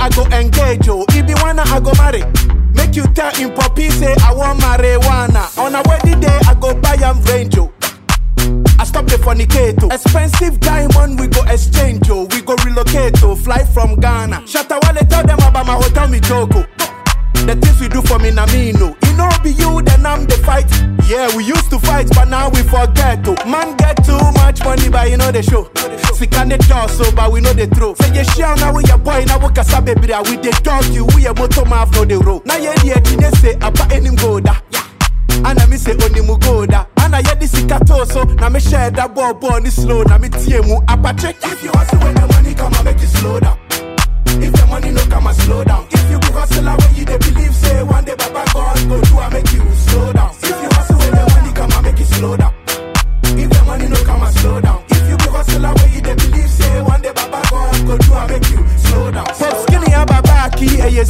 I go engage, oh. If you wanna, I go marry. Make you tell him poppy say I want marijuana. On a wedding day, I go buy am range, oh. I stop the fornicator. Expensive diamond, we go exchange, oh. We go relocate, oh. Fly from Ghana. Shatawale tell them about my hotel, me joke, oh. The things we do for me, na me no. It no be you, then I'm the fight. Yeah, we used to fight, but now we forget to. Man get too much money, but you know the show. Sick and the door, so but we know the throw. Say you share now with your boy, now we can sabe bra. We the dog you, we a motor mouth no the road. Now yeah, yeah, you say apa enim go da. Ana mi say oni mu go da. Ana yeah this sikato so. Na me share that ball ball ni slow. Na me tie mu apa check. If you hustle when the money come, I make you slow down. If the money no come, I slow down. If you go hustle away, you they believe say one day Baba God go do I make you slow down. If you hustle when the money come, I make you slow down. If the money no come, I slow down. If you go hustle away, you they believe say one day Baba God go do I make you slow down. Pop skinny ababaki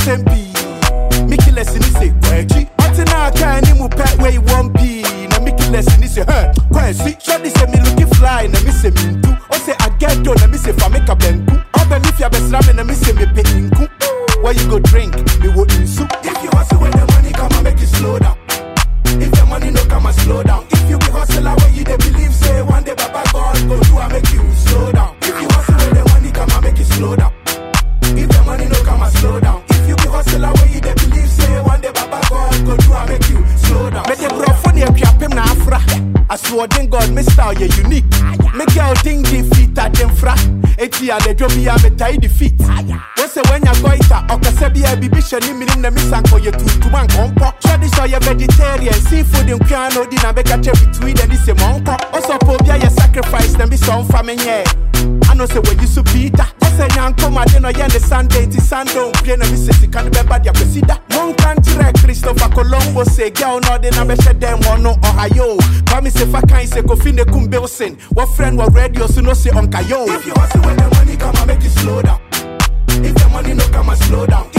ASMP. Mickey lesson is a kwechi. Until now, can you move pet where you want be? Na Mickey lesson is a huh. Kwensi. Shorty say me looking fly, na me say me too. O say I get done, na me say fa make a benku. Open if you best ramen, na me say me pay inku. Where you go drink, me wo insu. If you hustle when the money come, I make you slow down. If the money no come, I slow down. If you be hustle away, you they believe say one day Baba God go do I make you slow down. If you hustle when the money come, I make you slow down. If the money no come, I slow down. If you be hustle away, you they believe say one day Baba God go do I make you slow down. Make the bro for the piapim na afra. I swear to God, me style you unique. Make your thing defeat at them fra. Eti a le jobi a me tie defeat. What's the when you go ita? Okase bi a bibi shani minim na misanko ye tutu man kompo. Tradition you vegetarian, seafood in piano di na beka che between and this a monko. Also po bia ye sacrifice na be some family yeah. I know say when you so Peter. Ose nyanko ma de no ye ne Sunday ti Sunday pie na mi se sika ne beba dia presida. Mon country Christopher Colombo say girl no de na be she dem no Ohio. Kwame se fa kan se Kofi ne kum Bilson. What friend wa radio so no say on kayo. If you hustle when the money come I make you slow down. If the money no come I slow down.